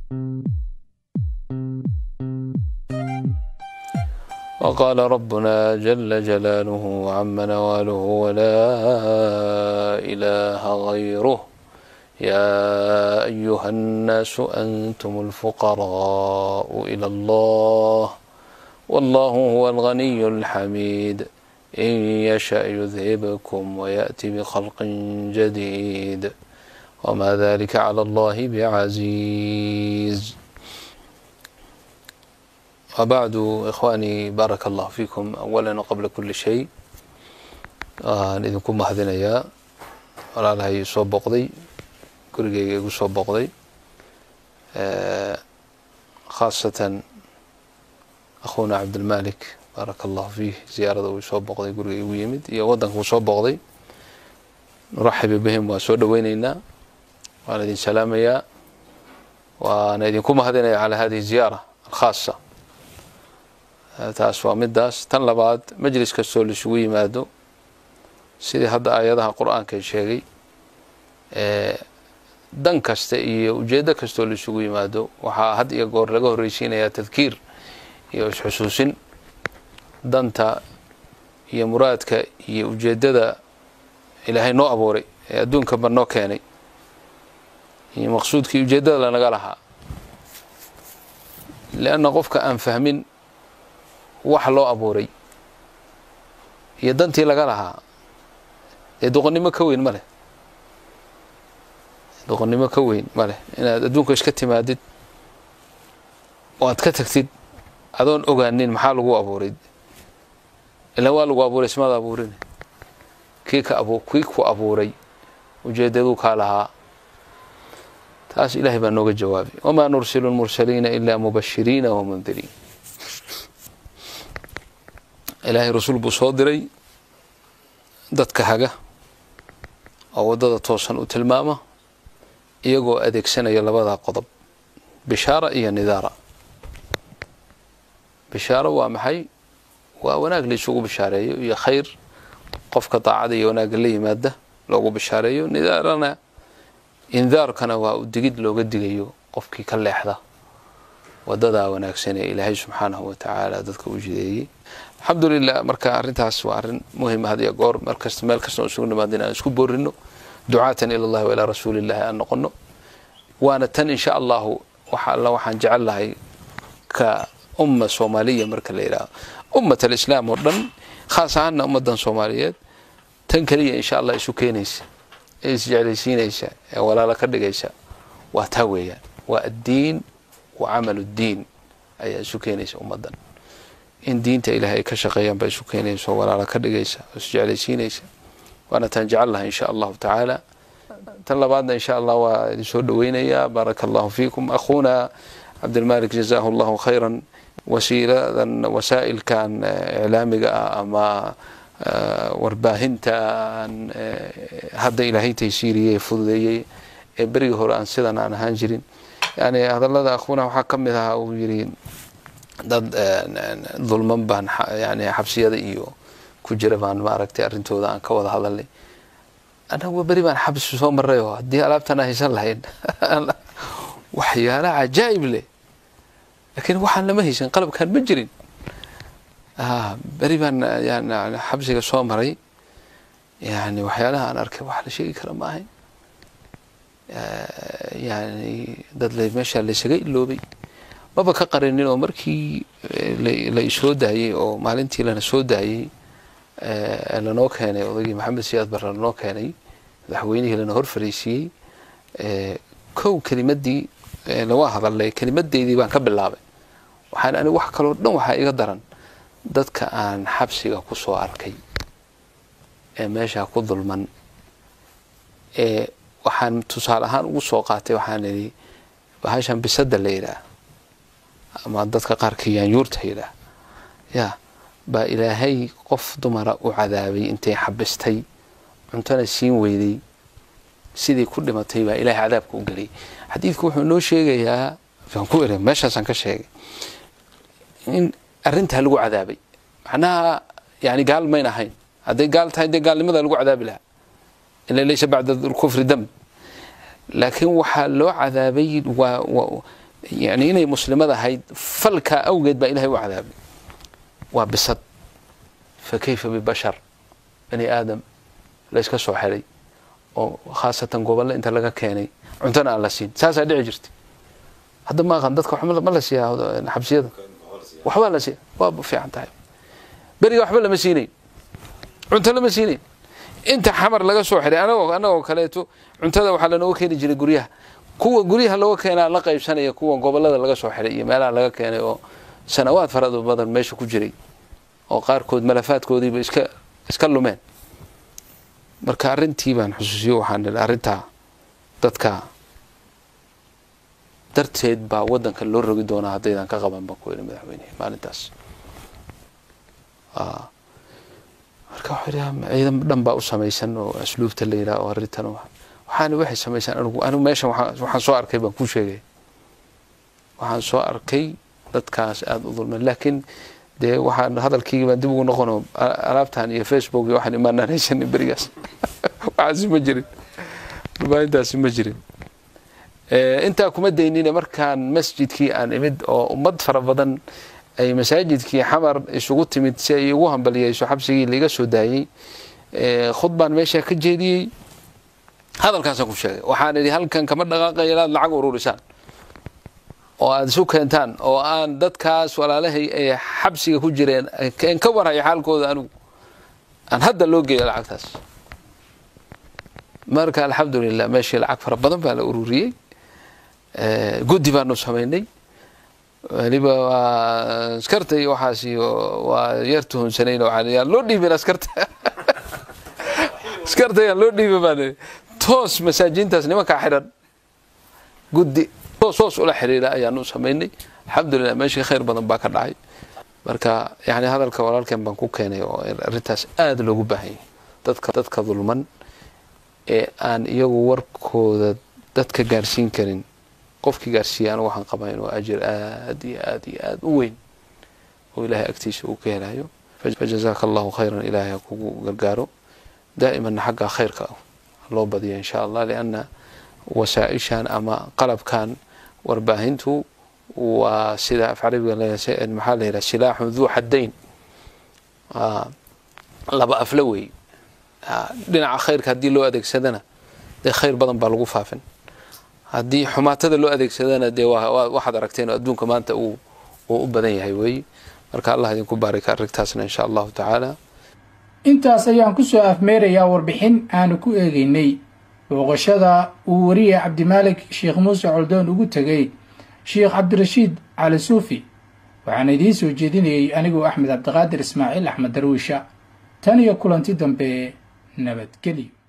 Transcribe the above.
وقال ربنا جل جلاله عم نواله ولا إله غيره يا أيها الناس أنتم الفقراء إلى الله والله هو الغني الحميد إن يشأ يذهبكم ويأتي بخلق جديد وما ذلك على الله بعزيز وبعد إخواني بارك الله فيكم أولا وقبل كل شيء aan idinku mahadinayaa walaalahay soo booqday gurigeyga igu soo booqday khaasatan akhuuna cabdilmalik baaraka allahu fiih ziyaarada uu soo booqday guriga igu yimid iyo waddanka uu soo booqday nuraxibu bihim waa soo dhoweyneynaa waan idin salaamayaa waana idinku mahadinaya calaa hadihi ziyaara alkhaasa taas waa midaas tan labaad majlis kastoo laisugu yimaado sidii hadda aayadaha qur-aanka sheegay dan kasta iyo ujeedo kastoo laisugu yimaado waxaa had iyo goor laga horreysiinayaa tadkiir iyo isxusuusin danta iyo muraadka iyo ujeedada ilaahay noo abuuray ee adduunkanba noo keenay iyo maqsuudkii ujeedada lanaga lahaa lianna qofka aan fahmin waxa loo abuuray iyo dantii laga lahaa dee doqonnimo ka weyn ma leh doqonnimo ka weyn ma leh inaad adduunka iska timaadid oo aad ka tagtid adoon ogaanin maxaa lagu abuuray ilaan waa lagu abuuray ismaada abuurin kii ka abu kii ku abuuray ujeedaduu kaa lahaa taas ilaahay baa nooga jawaabay wamaa nursilu lmursaliina ilaa mubashiriina wamundiriin ilaahay rasuul buu soo diray dadka haga oo waddada toosan u tilmaama iyagoo adeegsanaya labadaa qodob bishaara iyo nidaara bishaaro waa maxay waa wanaag la isugu bishaareeyo iyo khayr qofka daacada iyo wanaagga la yimaada loogu bishaareeyo nidaarana indaarkana waa u digid looga digayo qofkii ka leexda wadadaa wanaagsan ee ilaahay subxaanahu watacaala dadka u jideeyey alxamdulilah marka arrintaas waa arrin muhima had iyo goor markasta meel kasta oo isugu nimaada in aan isku boorino ducaatan ila allahi wailaa rasuulillahi aan noqono waana tan insha allahu waxa alla waxaan jecel lahay ka umma soomaaliya marka la yidhaaho ummat alislaam oo dhan khaas ahaanna ummadan soomaaliyeed tan keliya insha allah isu keenaysa ee isjeclaysiinaysa ee walaalo ka dhigaysa waa taa weeyaan waa addiin wa camalu ddiin ayaa isu keenaysa ummaddan in diinta ilaahay ay ka shaqeeyaan baa isu keenaysa oo walaalo ka dhigaysa oo isjeclaysiinaysa waana taan jecel lahay insha allahu tacaala tan labaadna insha allah waa idin soo dhoweynayaa baaraka allahu fiikum akhuuna cabdilmalik jazaahu allahu khayran wasiiladan wasaa'ilkan iclaamiga ah ama warbaahintan hadda ilaahay taysiiriyey fududeeyey ee berigii hore aan sidan aan ahaan jirin yani hadallada akhuuna waxaa ka mid ahaa uu yidhi dad dulman baan yani xabsiyada iyo ku jira baan maaragtay arrintooda aan ka wada hadalnay annagu beri baan xabsi soo maray oo haddii alaabtan haysan lahayn waxyaala cajaa'ib leh laakiin waxaan lama haysan qalabkaan ma jirin beri baan yani xabsiga soo maray yani waxyaalaha aan arkay wax la sheegi kara ma ahayn yani dad meeshaa laysaga iloobay maba ka qarinin oo markii la isoo daayey oo maalintii lana soo daayey lanoo keenay odaygii maxamed siyaad barre lanoo keenay madaxweynihii lana hor fariisiiyey kow kelimadii lawaa hadalnay kelimadeydii baan ka bilaabay waxaan ani wax kaloo dhan waxaa iga daran dadka aan xabsiga ku soo arkay ee meeshaa ku dulman ee waxaan tusaale ahaan ugu soo qaatay waxaan idhi bahashan bisada la yidhaah ama dadka qaarkii yaanyuurta yidhaah yaa baa ilaahay qof dumara u cadaabay intay xabistay cuntona siin weyday sidii ku dhimatay baa ilahay cadaabka u geliyay xadiidku wuxuu noo sheegayaa aan ku eri meeshaasaan ka sheegay in arrintaa lagu cadaabay macnaha yani gaal mayn ahayn hadday gaal tahay dee gaalnimada lagu cadaabi lahaa ila laysa bacda kufri dam laakiin waxaa loo cadaabay waa yani inay muslimad ahayd falkaa awgeed baa ilahay u cadaabay waa bisad fa kayfa bibashar bani aadam layska soo xidhay oo khaasatan gobolle inta laga keenay cuntona aan la siin saasaa dhici jirta hadda ma aqan dadka ma la siiyaa xabsiyada waxbaa la siiya waa fiican tahay beriga waxba lama siinayn cunto lama siinayn inta xamar laga soo xidhay anagoo anagoo kaleeto cuntada waxaa lanooga keeni jiray guryaha kuwa guryaha looga keenaa la qaybsanaya kuwa gobolada laga soo xidhay iyo meelaha laga keenay oo sanawaad farada badan meesha ku jiray oo qaarkood malafaadkoodiiba iska iska lumeen marka arrintii baan xusuusiyo waxaan nidhi arrintaa dadka darteed baa waddanka loo rogi doonaa haddaydan ka qaban baan ku yidhi madaxweynehe maalintaas marka waxuu yidhi ciidan dhan baa u samaysan oo asluubta la yidhaha oo arrintan waxaana waxay samaysaan anigu anigu meeshan waxaan soo arkay baan kuu sheegay waxaan soo arkay dadkaas aada u dulmeen laakiin dee waxaan hadalkiigi baan dib ugu noqono alaabtan iyo facebook iyo waxaan imaanaan haysanin berigaas waxaasi ma jirin dhubaahintaasi ma jirin intaa kuma daynine markaan masjidkii aan imid oo ummad fara badan ay masaajidkii xamar isugu timid si ay ugu hambaliyeyso xabsigii laiga soo daayey khudbaan meeshaa ka jeediyey hadalkaasaan ku sheegay waxaan idhi halkan kama dhaqaaqaya inaad lacag ururisaan oo aada isu keentaan oo aan dadkaas walaalahay ay xabsiga ku jireen n ka warhayo xaalkooda anigu aan hadda loo geeyo lacagtaas marka alxamdulilah meeshii lacag fara badan baa la ururiyey guddi baanu samaynay weliba waa askarta iyo waxaas iyo waa yar tuhunsanayna waxaan yaan loo dhiibin askarta askarta yaan loo dhiibin baan toos masaajiintaas nimankaa xidhan guddi toos hoos ula xiriira ayaanu samaynay alxamdulilah meeshii khayr badan baa ka dhacay marka yani hadalka walaalkeen baan ku keenay oo arrintaas aada loogu baahanyay dadka dadka dulman ee aan iyagu warkooda dadka gaarsiin karin qofkii gaarsiiya anigu waxaan qabaa inuu ajir aad iyo aad iyo aad u weyn oo ilaahay agtiisa uu ka helayo fajazaaka allahu khayran ilaahay ha kugu gargaaro daa'imanna xagga khayrka loo badiyo insha allah lianna wasaaishan ama qalabkan warbaahintu waa sida af carabiga maxaa la yidhaha silaaxun duu xaddayn laba afla wey dhinaca khayrka haddii loo adeegsadana dee khayr badan baa lagu faafin haddii xumaatada loo adeegsadana dee waxaad aragteen oo adduunka maanta uu u badan yahay weeye marka allah idinku baarika arrintaasna insha allahu tacaala intaas ayaan ku soo afmeerayaa warbixin aanu ku eegaynay booqashada uu wariye cabdimaalik sheekh muuse coldoon ugu tegay sheekh cabdirashiid cali suufi waxaana idiin soo jeedinayay anigoo axmed cabdiqaadir ismaaciil axmed darwiisha tan iyo kulanti dambe nabadgelyo